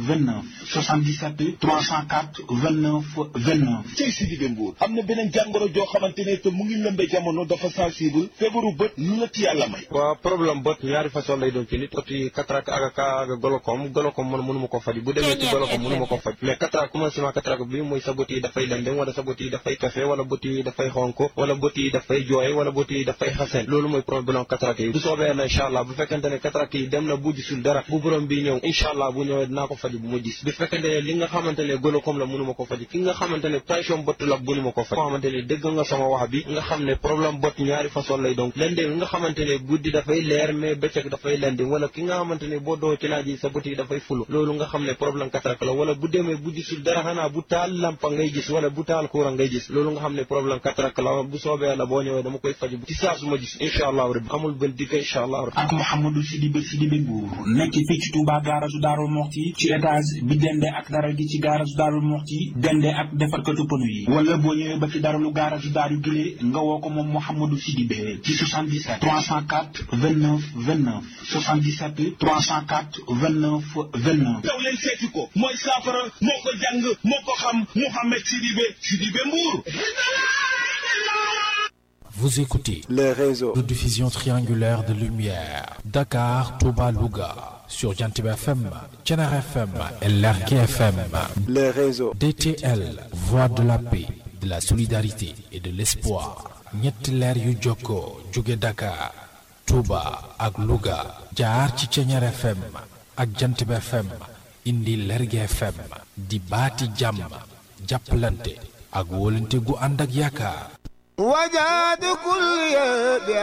29 77 304 29 29 cey si digé mbuur am na beneen jàngoro joo xamante ne te mu ngi lëmbe jamono dafa sensible feebaru bët lu la ci yàlla may waaw problème bët ñaari façon lay doon ci nit bët yi cataracte ak ak golokom golokom man mënu ma ko faj bu demee ci golokom mënu ma ko faj mais cataracte commencement cataracte bi mooy sa bët yi dafay lëndëm wala sa bët yi dafay kafe wala bët yi dafay xonk wala bët yi dafay jooy wala bët yi dafay xasen loolu mooy problème cataracte yi bu soobee yàlla incha allah bu fekkente ne cataracte yi dem na bu gisul dara bu borom bi ñëw incha allah bu ñëwee dinaa ko faj bu ma gis bu fekkente ne li nga xamante ne golokom la mënu ma ko faj ki nga xamante ne tension bët la mënu ma ko faj nga xamante ne dégg nga sama wax bi nga xam ne problème bët ñaari façon lay donc lëndëm nga xamante ne guddi dafay leer mais bëccëg dafay lëndëm wala ki nga xamante ne boo doo ci naaj yi sa bët yi dafay fulu loolu nga xam ne problème cataracte la wala bu demee bu gisul dara xanaa bu taal lampa ngay gis wala bu taal courant ngay gis loolu nga xam ne problème cataracte la bu soobee yàlla boo ñëwee dama koy faj ci saa su ma gis incha allah rabbi amul benn dikk incha allah rabbi ak Mouhamadou Sidibé Sidibé Mbour nekk fii ci Touba garage Darou Moxti ci étage bi dende ak dara gi ci garage Darou Moxti dende ak defarkatu pneu yi wala boo ñëwee ba ci daralu garage Darou Gile nga woo ko moom Mouhamadou Sidibé ci 77 304 29 29 77 304 29 29 daw leen seeti ko mooy saafara moo ko jàng moo ko xam Mouhamed Sidibé Sidibé Mbour Vous écoutez le réseau de diffusion triangulaire de lumière Dakar, Touba, Louga sur Jantib FM, Tchenar FM et Lergui FM. le réseau DTL, voix de la paix, de la solidarité et de l'espoir. ñetti leer yu jokkoo jóge Dakar, Touba ak Louga jaar ci Tchenar FM ak Jantib FM indi Lergui FM di baati jàmm jàppalante ak wóolante gu ànd ak yaakaar وجاد كل